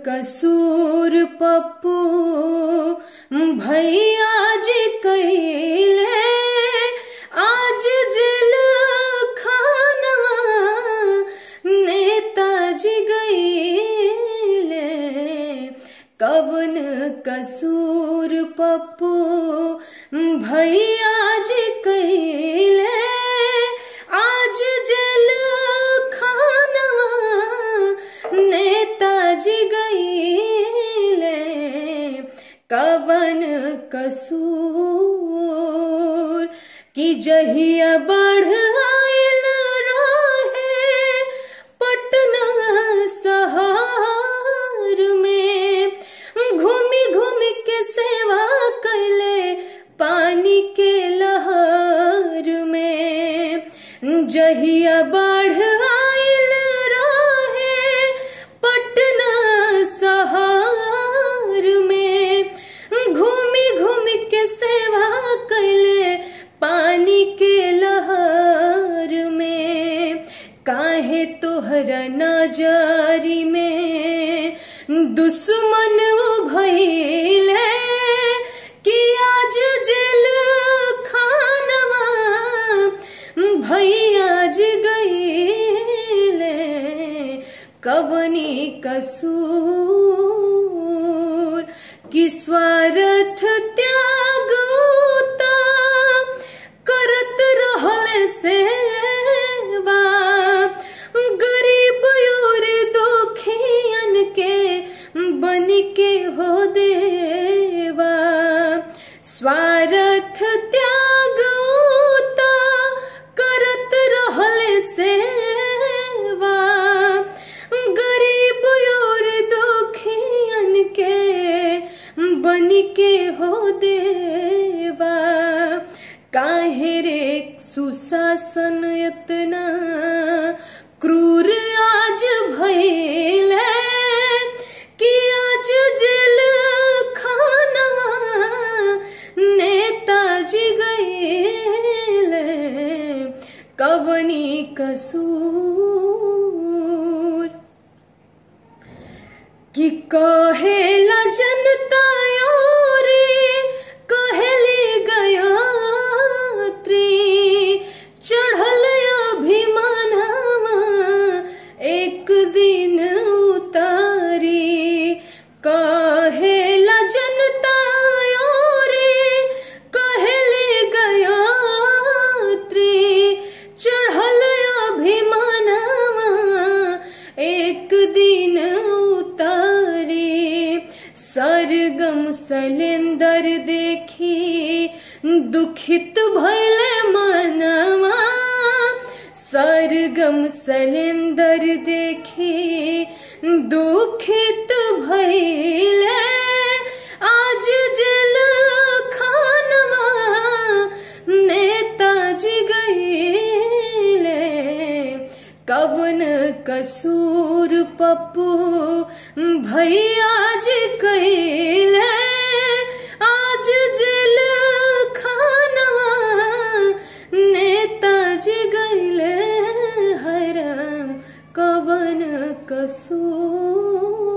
कसूर पप्पू भैया जी कैले आज जेल खाना नेताजी गईले कवन कसूर पप्पू भैया जी कैले आज जेल खाना नेताजी गईले कवन कसूर कि जहिया बढ़ आयल रहे पटना शहर में घूमी घूमी के सेवा कैले पानी के लहर में जहिया बढ़ आयल रहे पटना शहर में घूमी घूमी के सेवा कैले पानी के लहर में काहे तोहरा नजरी में दुश्मन भइले कि आज जेल खानवा भैया जी गईले कवनी कसूर कि स्वार्थ त्याग उता करत रहल सेवा गरीब और दुखियन के बन के हो देवा स्वार्थ त्याग उता करत रहल सेवा गरीब और दुखियन के बन के हो देवा काहे रे सुशासन इतना क्रूर आज भइल कि आज जेल खानवा नेताजी गईले कवनी कसूर कि कहेला जनता रे कहली गयात्री चढ़ल अभिमानवा एक दिन उतारी कहेला जनता रे कहली गयात्री चढ़ल अभिमानवा एक दिन उतारे सरगम सलेंदर देखी दुखित भैले मनवा सरगम सलेंदर देखी दुखित भैले आज जेल खानवा नेताजी गईले कवन कसूर पप्पू भैया जी कैले आज जेल खानवा नेताजी गईले हरम कवन कसूर